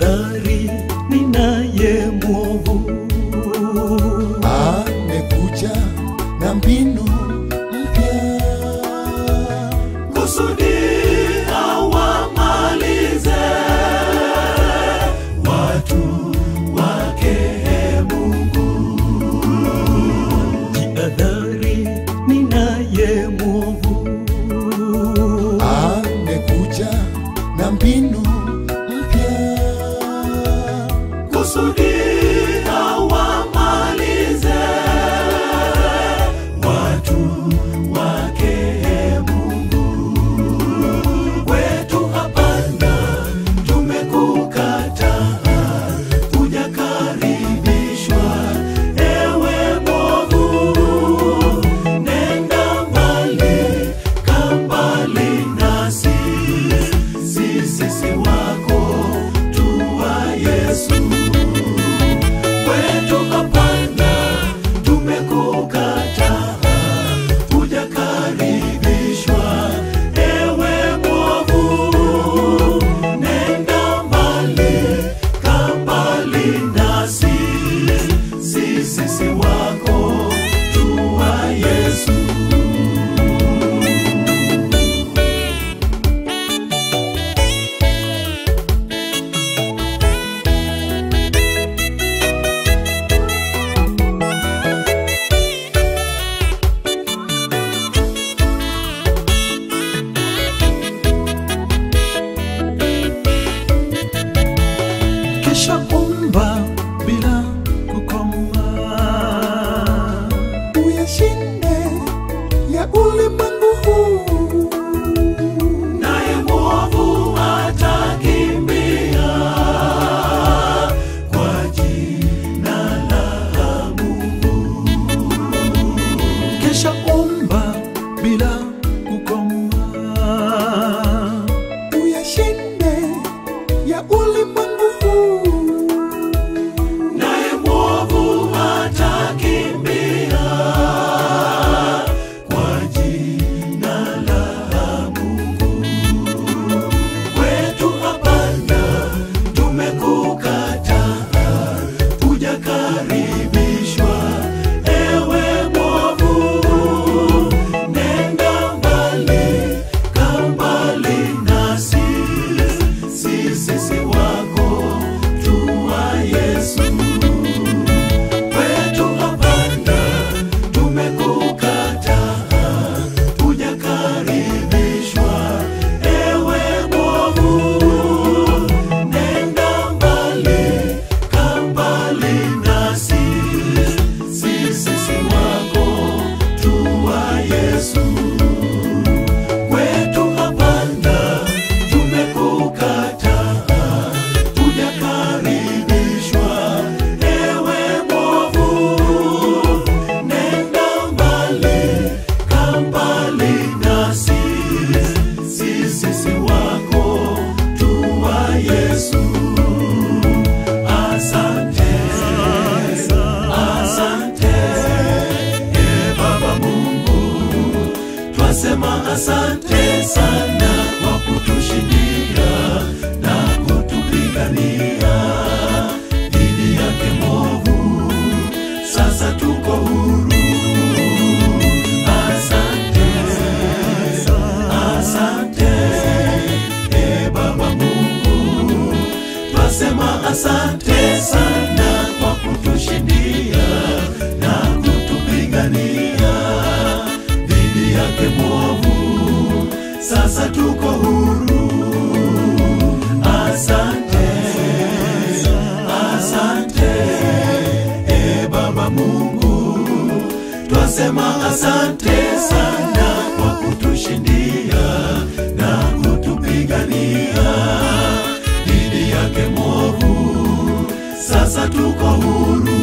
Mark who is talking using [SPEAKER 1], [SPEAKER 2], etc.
[SPEAKER 1] jihadhari, ninaye mwovu
[SPEAKER 2] amekuja na mbinu mpya
[SPEAKER 1] kusudi awamalize watu wake Mungu. Jihadhari, ninaye mwovu
[SPEAKER 2] amekuja na mbinu mpya
[SPEAKER 1] kusudi awamalize watu wake Mungu. Kwetu hapana, tumekukataa, hujakaribishwa ewe mwovu. Nenda mbali, kaa mbali nasi, sisi si wako, tuwa Yesu kwetu hapana, tumekukataa, hujakaribishwa ewe mwovu. Nenda mbali, kaa mbali nasi, sisi si wako, tuwa Yesu. kisha omba bila kukoma.
[SPEAKER 2] uyashinde ya ulimwengu huu
[SPEAKER 1] Naye mwovu atakimbia kwa jina la Mungu. Kisha omba bila kukoma.
[SPEAKER 2] uyashinde ya ulimwengu huu
[SPEAKER 1] naye mwovu atakimbia kwa jina la Mungu. Kwetu hapana, tumekukataa, hujakaribishwa ewe mwovu. Nenda mbali, kaa mbali nasi, sisi si wako, tuwa Yesu kwetu hapana, tumekukataa, hujakaribishwa ewe mwovu. Nenda mbali, kaa mbali nasi, sisi si wako, tuwa Yesu kwetu hapana, tumekukataa, hujakaribishwa ewe mwovu. Nenda mbali, kaa mbali nasi, sisi si wako, tuwa Yesu. Asante, asante, e Baba Mungu twasema asante sana kwa kutushindia na kutupigania dhidi yake mwovu. Sasa tuko huru. Asante, asante e Baba Mungu, twasema asante sana kwa kutushindia na kutupigania dhidi yake mwovu. Sasa tuko huru. Asante, asante e Baba Mungu, twasema asante sana kwa kutushindia na kutupigania dhidi yake mwovu. Sasa tuko huru.